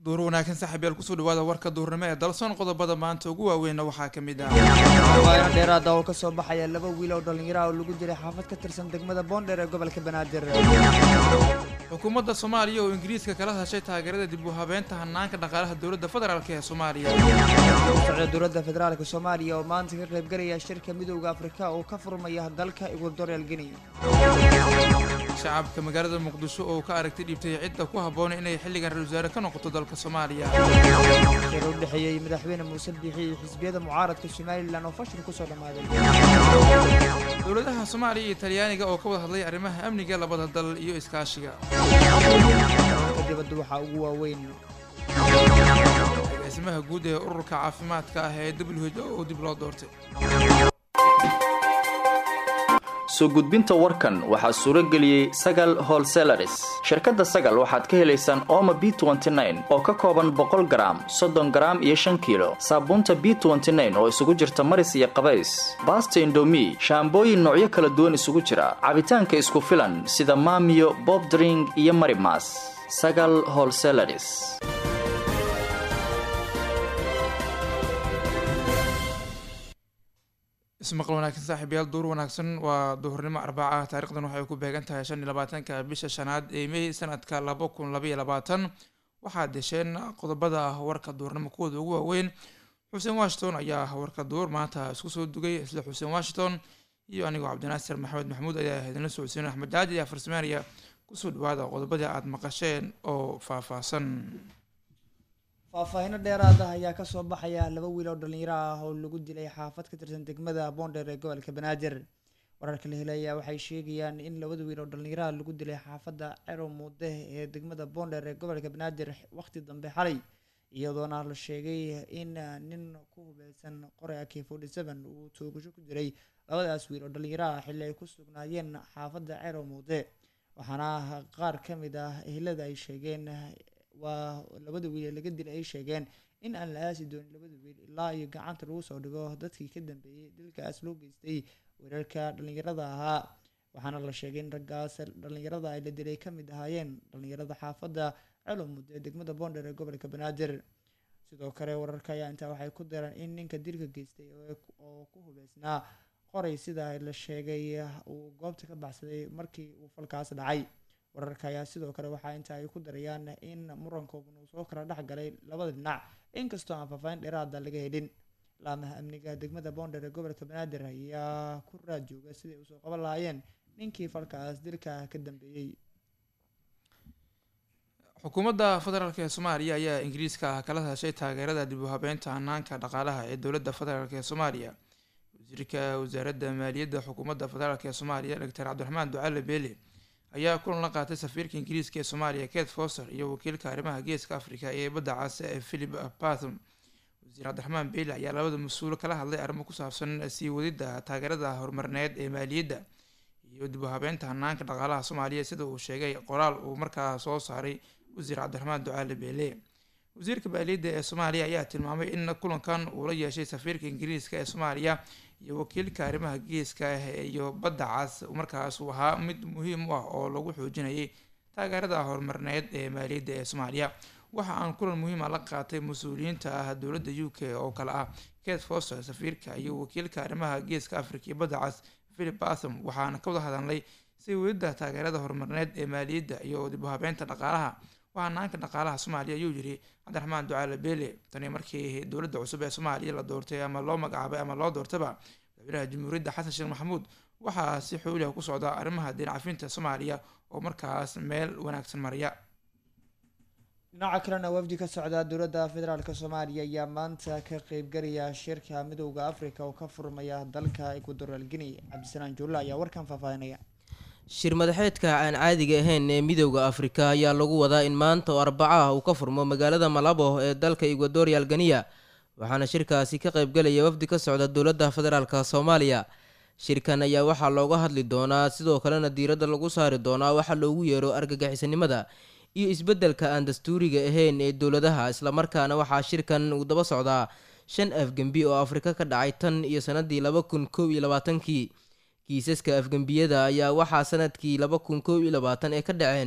duur wanaagsan saaxiibyaal kusoo dhawaada warka duurnimo ee dalsoon qodobada maanta ugu waaweynna waxaa ka mid ah waayno dheeraada oo kasoo baxaya laba wiil oo dhallinyaraha oo lagu dilay xaafad ka tirsan degmada boondheer ee gobolka banaadir xukuumadda soomaaliya oo ingiriiska kala hadashay taageerada dib u habeynta hanaanka dhaqaalaha dowladda federaalk ee soomaaliya socda dowladda federaalka soomaaliya oo maanta ka qaybgalaya shirka midowda afrika oo ka furmaya dalka equatorial guinea shacabka magaalada muqdisho oo ka aragti dhiibtay cidda ku habboon inay xilligan ra-isul wasaare ka noqoto dalka soomaaliya shir u dhexeeyey madaxweyne muuse biixi iyo xisbiyada mucaaradka somalilan oo fashil kusoo dhammaaday dowladaha soomaaliya iyo talyaaniga oo ka wada hadlay arrimaha amniga labada dal iyo iskaashiga ka dibadda waxaa ugu waaweyn agaasimaha guud ee ururka caafimaadka ah ee w h o oo dib loo doortay soo gudbinta warkan waxaa suuro geliyey sagal holselaris shirkadda sagal waxaad ka helaysaan ooma b oo ka kooban boqol garaam soddon garaam iyo shan kiilo saabuunta b oo isugu jirta maris iyo qabays baasta indomi shaambooyin noocyo kala duwan isugu jira cabitaanka isku filan sida maamiyo bobdring iyo marimas sagal holselaris ismaqal wanaagsan saaxiibayaal duur wanaagsan waa duhurnimo arbaca taarikhdan waxay ku beegan tahay shan iyo labaatanka bisha shanaad ee mey sanadka laba kun labaiyo labaatan waxaad desheen qodobada warka duurnimo kuwooda ugu waaweyn xuseen washington ayaa warka duur maanta isku soo dugay isla xuseen washington iyo anigoo cabdinaasir maxamed maxamuud ayaa idinla socodsiin axmed jaaji ayaa farsameynaya kusoo dhawaada qodobadii aada maqasheen oo faahfaahsan faahfaahino dheeraada ayaa kasoo baxaya laba wiil oo dhallinyaro ah oo lagu dilay xaafad ka tirsan degmada boondheer ee gobolka banaadir wararka la helaya waxay sheegayaan in labada wiil oo dhallinyaraha lagu dilay xaafadda cerow muude ee degmada boondheer ee gobolka banaadir waqti dambe xalay iyadoona la sheegay in nin ku hubeysan qore ak forty seven uu toogasho ku jiray labadaas wiil oo dhallinyaraha xilli ay ku sugnaayeen xaafadda cerow muude waxaana qaar ka mid ah ehelada ay sheegeen waa labada wiil ee laga dilay ay sheegeen in aan la aasi doonin labada wiil ilaa iyo gacanta lagu soo dhigo dadkii ka dambeeyey dilkaas loo geystay weerarka dhallinyarada ahaa waxaana la sheegay in raggaas dhallinyarada ay la dilay ka mid ahaayeen dhallinyarada xaafadda celomud ee degmada boondheer ee gobolka banaadir sidoo kale wararka ayaa intaa waxay ku dareen in ninka dilka geystay oo ku hubeysnaa qoray sida la sheegay uu goobta ka baxsaday markii uu falkaas dhacay wararka ayaa sidoo kale waxaa inta ay ku darayaan in murankoobun uu soo kala dhex galay labada dhinac inkastoo aan faahfaahin dheeraada laga helin laamaha amniga degmada boondheer ee gobolka banaadir ayaa ku raad jooga siday usoo qaban lahaayeen ninkii falkaas dilka ka dambeeyey xukuumadda federaalk ee soomaaliya ayaa ingiriiska kala hadashay taageerada dib u habeynta hanaanka dhaqaalaha ee dowladda federaalk ee soomaaliya wasiirka wasaaradda maaliyadda xukuumadda federaalk ee soomaaliya doctor cabdiraxmaan ducaale beele ayaa kulan la qaatay safiirka ingiriiska ee soomaaliya kate foster iyo wakiilka arrimaha geeska africa ee badda caase ee philip batham wasiir cabdiraxmaan beyle ayaa labada mas-uul kala hadlay arrimo ku saabsan sii wadidda taageerada horumarineed ee maaliyadda iyo dib u habeynta hanaanka dhaqaalaha soomaaliya sida uu sheegay qoraal uu markaa soo saaray wasiir cabdiraxmaan ducaale beele wasiirka maaliyadda ee soomaaliya ayaa tilmaamay in kulankan uu la yeeshay safiirka ingiriiska ee soomaaliya iyo wakiilka arrimaha geeska ah iyo badda cas markaas uu ahaa mid muhiim u ah oo lagu xoojinayay taageerada horumarineed ee maaliyadda ee soomaaliya waxa aan kulan muhiima la qaatay mas-uuliyiinta ah dowladda u k oo kale ah kate foster safiirka iyo wakiilka arrimaha geeska africa iyo badda cas philip batham waxaana ka wada hadalnay si welidda taageerada horumarineed ee maaliyadda iyo dib u habeynta dhaqaalaha hanaanka dhaqaalaha soomaaliya ayuu yiri cabdiraxmaan ducaale beele tani markii dowladda cusub ee soomaaliya la doortay ama loo magacaabay ama loo doortaba madaxweynaha jamhuuriyadda xasan sheekh maxamuud waxaa si xooliha ku socda arrimaha diin cafinta soomaaliya oo markaas meel wanaagsan maraya dhinaca kalena wafdi ka socda dowladda federaalk soomaaliya ayaa maanta ka qeybgalaya shirka midowda africa oo ka furmaya dalka equatorial guinea cabdisanaan juulle ayaa warkan faahfaahinaya shir madaxeedka aan caadiga ahayn ee midowda afrika ayaa lagu wadaa in maanta oo arbaco ah uu ka furmo magaalada malabo ee dalka equatorial ganiya waxaana shirkaasi ka qaybgalaya wafdi ka socda dowladda federaalk soomaaliya shirkan ayaa waxaa looga hadli doonaa sidoo kalena diiradda lagu saari doonaa waxaa loogu yeero argagixisanimada iyo isbeddelka aan dastuuriga ahayn ee dowladaha islamarkaana waxaa shirkan uu daba socdaa shan afgembi oo afrika ka dhacay tan iyo sanadii laba kun kow iyo labaatankii kiisaska afgembiyada ayaa waxaa sanadkii laba kun kow iyo labaatan ee ka dhaceen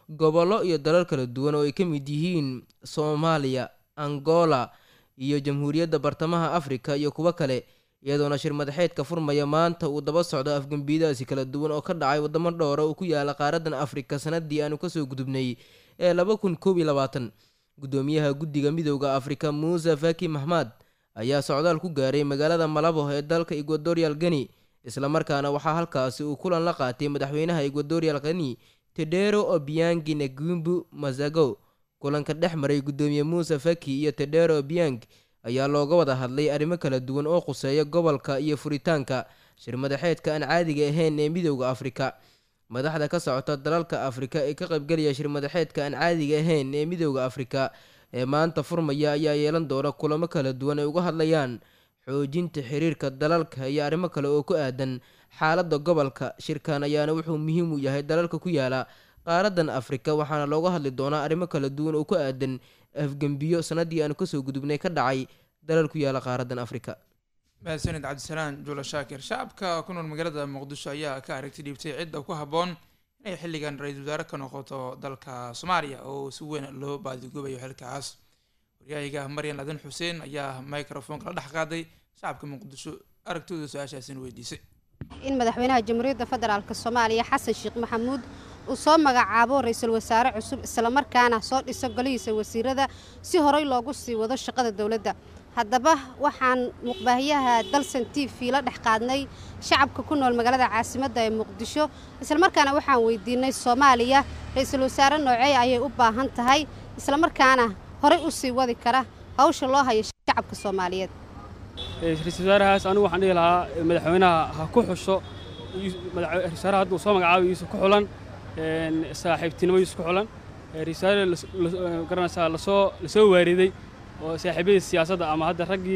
gobollo iyo dalal kala duwan oo ay ka mid yihiin soomaaliya angola iyo jamhuuriyadda bartamaha afrika iyo kuwo kale iyadoona shir madaxeedka furmaya maanta uu daba socdo afgembiidaasi kala duwan oo ka dhacay wadamo dhowra uu ku yaala qaaradan afrika sanadii aanu kasoo gudubnay ee laba kun koob iyo labaatan guddoomiyaha guddiga midowda afrika muuse faki maxmad ayaa socdaal ku gaaray magaalada malabo ee dalka equatorial geni islamarkaana waxaa halkaasi uu kulan la qaatay madaxweynaha equatorial geni tedero obiangi negumbu mazago kulanka dhex maray guddoomiye muuse faki iyo tedero obiang ayaa looga wada hadlay arrimo kala duwan oo khuseeya gobolka iyo furitaanka shir madaxeedka aan caadiga ahayn ee midowda afrika madaxda ka socota dalalka afrika ee ka qaybgelaya shir madaxeedka aan caadiga ahayn ee midowda afrika ee maanta furmaya ayaa yeelan doona kulamo kala duwan ay uga hadlayaan xoojinta xiriirka dalalka iyo arrimo kale oo ku aadan xaaladda gobolka shirkan ayaana wuxuu muhiim u yahay dalalka ku yaala qaaradan afrika waxaana looga hadli doonaa arrimo kala duwan oo ku aadan afgembiyo sanadii aanu kasoo gudubnay ka dhacay dalal ku yaala qaaradan afrika mahadsanid cabdisalaan juula shaakir shacabka ku nool magaalada muqdisho ayaa ka aragti dhiibtay cidda ku habboon inay xilligan ra-iisul wasaare ka noqoto dalka soomaaliya oo si weyn loo baadigoobayo xilkaas waryahayga maryan adan xuseen ayaa microfonka la dhex qaaday shacabka muqdisho aragtooda su-aashaasina weydiisay in madaxweynaha jamhuuriyadda federaalk soomaaliya xasan sheekh maxamuud uu soo magacaabo ra-iisul wasaare cusub islamarkaana soo dhiso golihiisa wasiirada si horey loogu sii wado shaqada dowladda haddaba waxaan muqbaahiyaha dalsan t v la dhex qaadnay shacabka ku nool magaalada caasimadda ee muqdisho islamarkaana waxaan weydiinay soomaaliya ra-iisul wasaare noocey ayay u baahan tahay islamarkaana horey u sii wadi kara hawsha loo hayo shacabka soomaaliyeed ra-iisul wasaarahaas anigu waxaan dhihi lahaa madaxweynaha ha ku xusho ra-isul wasaaraha hadduu soo magacaabo iisu ku xulan saaxiibtinimo iisu ku xulan ra-isul wasaare garanaysaa lasoo lasoo waariday oo saaxiibadii siyaasadda ama hadda raggii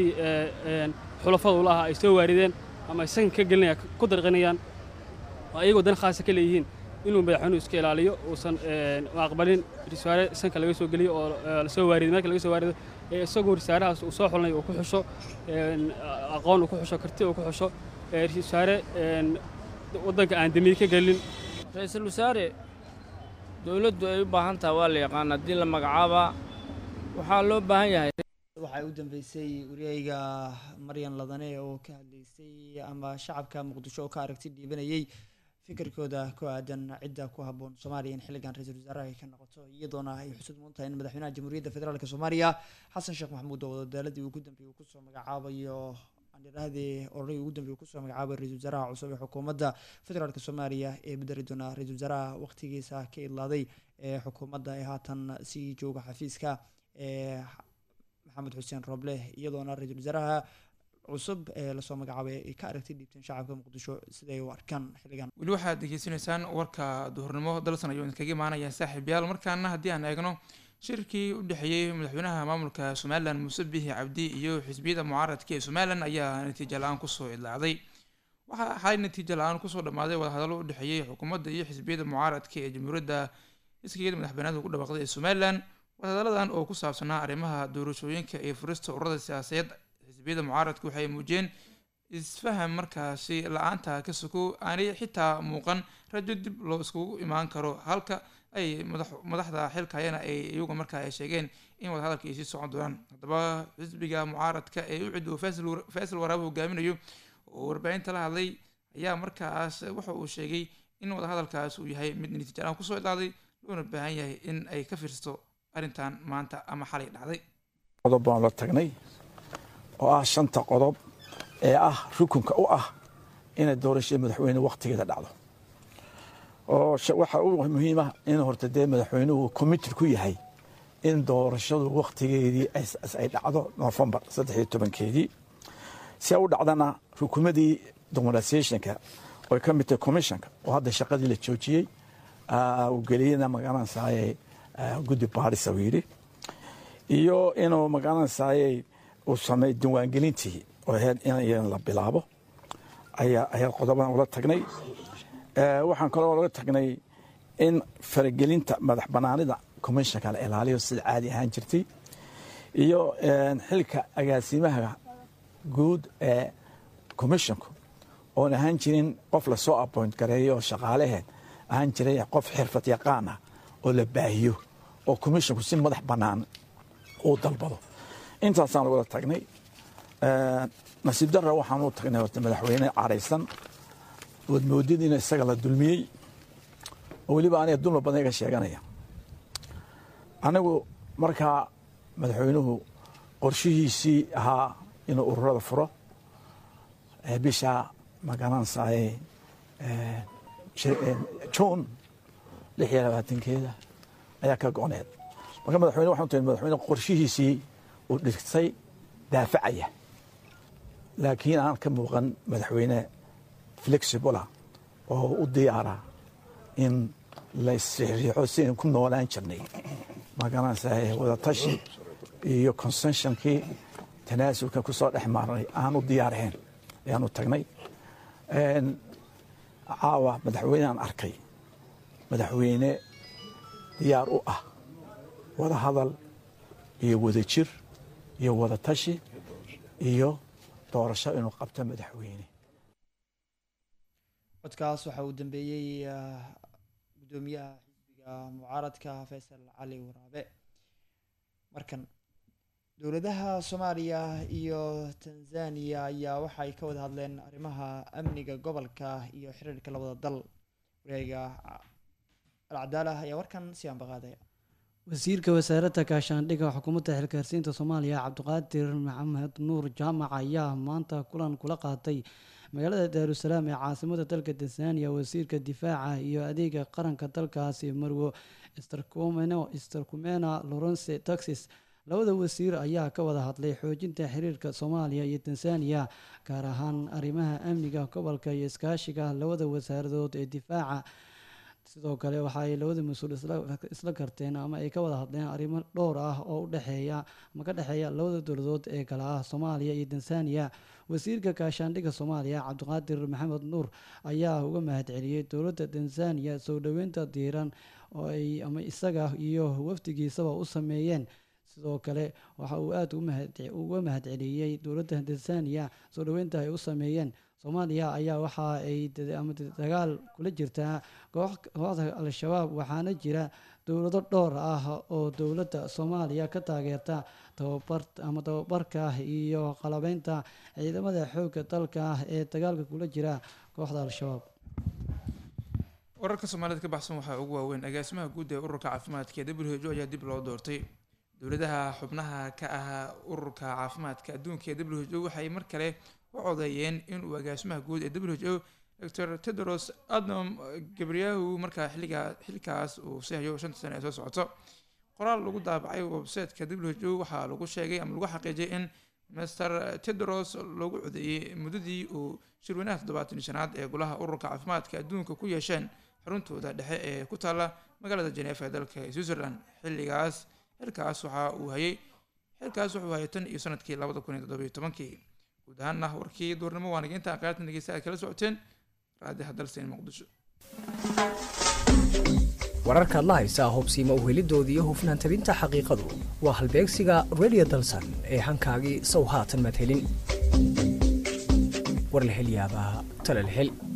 xulafada ula ahaa ay soo waarideen ama ay sanka ka gelinaya ku darqinayaan oo ayagoo dan khaasa ka leeyihiin inuu madaxweynuhu iska ilaaliyo uusan aqbalin risaare sanka laga soo geliyo oo lasoo waariday marka laga soo waarido ee isagoo risaarahaas uu soo xulnay uu ku xusho aqoon uu ku xusho karti uu ku xusho risaare waddanka aan damiir ka gelin ra-iisul wasaare dowladdu ay u baahan tahay waa la yaqaan haddii la magacaabaa waxaa loo baahan yahay waxaa u dambeysay waryayga maryan ladane oo ka hadlaysay ama shacabka muqdisho oo ka aragti dhiibanayay fikirkooda ku aadan cidda ku habboon soomaaliya in xilligan ra-iisul wasaaraha ay ka noqoto iyadoona ay xusud mudan tahay in madaxweynaha jamhuuriyadda federaalk soomaaliya xasan sheekh maxamuud oo wadadaaladii ugu dambeeyey uu kusoo magacaabayo andhirahdii oranigii ugu dambeeyey uu kusoo magacaabay ra-iisul wasaaraha cusub ee xukuumadda federaalk soomaaliya ee bedeli doona ra-iisul wasaaraha waqtigiisa ka idlaaday ee xukuumadda ee haatan sii jooga xafiiska ee maxamed xuseen rooble iyadoona ra-iisul wasaaraha cusub ee lasoo magacaabay ay ka aragti dhiibteen shacabka muqdisho siday u arkaan xilligan weli waxaad degeysanaysaan warka duhurnimo dalsan ayuu idinkaga imaanaya saaxiibayaal markaana haddii aan eegno shirkii u dhexeeyey madaxweynaha maamulka somalilan muuse bihi cabdi iyo xisbiyada mucaaradka ee somalilan ayaa natiijo la-aan kusoo idlaacday waxaa xalay natiijo la-aan kusoo dhammaaday wadahadallo u dhexeeyey xukuumadda iyo xisbiyada mucaaradka ee jamhuuriyadda iskageeda madaxbanaanka ku dhawaaqday ee somalilan wadahadalladan oo ku saabsanaa arrimaha doorashooyinka iyo furista ururada siyaasadeed xisbiyada mucaaradku waxay muujiyeen isfaham markaasi la-aanta ka sokow aanay xitaa muuqan rajo dib loo iskugu imaan karo halka ay madaxda xilkayana ay iyagu markaa ay sheegeen in wadahadalka ay sii socon doonaan haddaba xisbiga mucaaradka ee u cido faysal waraabo hogaaminayo oo warbaahinta la hadlay ayaa markaas waxa uu sheegay in wadahadalkaas uu yahay mid natiijalaan kusoo idlaaday loona baahan yahay in ay ka fiirsato arrintan maanta ama xalay dhacday qodob baan la tagnay oo ah shanta qodob ee ah rukunka u ah inay doorashada madaxweyne wakhtigeeda dhacdo oo waxa u muhiima in horta dee madaxweynuhu committed ku yahay in doorashadu wakhtigeedii ay dhacdo novembar saddex iyo tobankeedii si ay u dhacdana rukumadii dominatiationka oy ka mid tahay commissionka oo hadda shaqadii la joojiyey uu geliyena magaranaysaye guddi baadhisa uu yidhi iyo inuu magaranaysaye uu sameey diiwaangelintii oo ahayd in la bilaabo ayaa qodobadan ula tagnay waxaan kaloo laga tagnay in faragelinta madax banaanida commissionka la ilaaliyo sida caadi ahaan jirtay iyo xilka agaasimaha guud ee commissionku oon ahaan jirin qof lasoo appoint gareeyo oo shaqaalaheed ahaan jiray qof xirfad yaqaan ah oo la baahiyo oo commissionku si madax bannaan uu dalbado intaasaan wada tagnay nasiib darra waxaan u tagnay horta madaxweyne caraysan ood moodid in isaga la dulmiyey oo weliba aniga dulma badan iga sheeganaya anigu markaa madaxweynuhu qorshihiisii ahaa inuu ururada furo bisha magaranaysaay juun lix iyo labaatankeeda ayaa ka go-need marka madaxweyne waxaan tahay madaxweyne qorshihiisii uu dhigtay daafacaya laakiin aan ka muuqan madaxweyne flexibula oo u diyaara in la isriixriixo sidaynu ku noolaan jirnay magaranaysaa wadatashi iyo consensionkii tanaasulka ku soo dhex maarnay aan u diyaarahayn ayaan u tagnay caawa madaxweyneaan arkay madaxweyne diyaar u ah wada hadal iyo wada jir iyo wada tashi iyo doorasho inuu qabto madaxweyne codkaas waxa uu dambeeyey gudoomiyaha xisbiga mucaaradka faysal cali waraabe markan dowladaha soomaaliya iyo tanzaniya ayaa waxay ka wada hadleen arrimaha amniga gobolka iyo xiriirka labada dal wareega alcadaala ayaa warkan si aanbaqaadaya wasiirka wasaaradda gaashaandhigga xukuumadda xilgaarsiinta soomaaliya cabdiqaadir maxamed nuur jaamac ayaa maanta kulan kula qaatay magaalada daarusalaam ee caasimada dalka tanzaniya wasiirka difaaca iyo adeega qaranka dalkaasi marwo starkumena lawrence taxis labada wasiir ayaa ka wada hadlay xoojinta xiriirka soomaaliya iyo tanzaniya gaar ahaan arrimaha amniga gobolka iyo iskaashiga labada wasaaradood ee difaaca sidoo kale waxa ay labada mas-uul isla garteen ama ay ka wada hadleen arrimo dhowr ah oo udhexeeya ama ka dhexeeya labada dowladood ee kale ah soomaaliya iyo tanzaniya wasiirka gaashaandhigga soomaaliya cabdiqaadir maxamed nuur ayaa uga mahadceliyey dowladda tanzaniya soo dhoweynta diiran oo ay ama isaga iyo wafdigiisaba u sameeyeen sidoo kale waxa uu aada uga mahadceliyey dowladda tanzaniya soo dhoweynta ay u sameeyeen soomaaliya ayaa waxa ay ama dagaal kula jirtaa kooxda al-shabaab waxaana jira dowlado dhowr ah oo dowladda soomaaliya ka taageerta tababar ama tababarka iyo qalabeynta ciidamada xoogga dalka ee dagaalka kula jira kooxda al-shabaab wararka soomaalida ka baxsan waxaa ugu waaweyn agaasimaha guud ee ururka caafimaadka ee w h o ayaa dib loo doortay dowladaha xubnaha ka ahaa ururka caafimaadka adduunka ee w h o waxay mar kale u codeeyeen inuu agaasimaha guud ee w h o doctor tedros adnom gabriyahu markaa xilligaa xilkaas uu sii hayo shanta sane ee soo socoto qoraal lagu daabacay websiteka w h o waxaa lagu sheegay ama lagu xaqiijiyay in master tedros lagu codeeyey muddadii uu shirweynaha toddobaatan shanaad ee golaha ururka caafimaadka adduunka ku yeesheen xuruntooda dhexe ee ku taalla magaalada jeneefa ee dalka switzerland xilligaas xilkaas waxa uu hayay xilkaas wuxuu hayay tan iyo sanadkii labada kun iyo toddobiyo tobankii guud ahaanna warkii duurnimo waa nageynta qaaratan dhegeysta aad kala socoteen raadiha dalseen muqdisho wararkaad la haysaa hubsiima uhelidooda iyo hufnaan tabinta xaqiiqadu waa halbeegsiga radio dalsan ee hankaagii sow haatan madhelin war la hel yaabaa tala la hel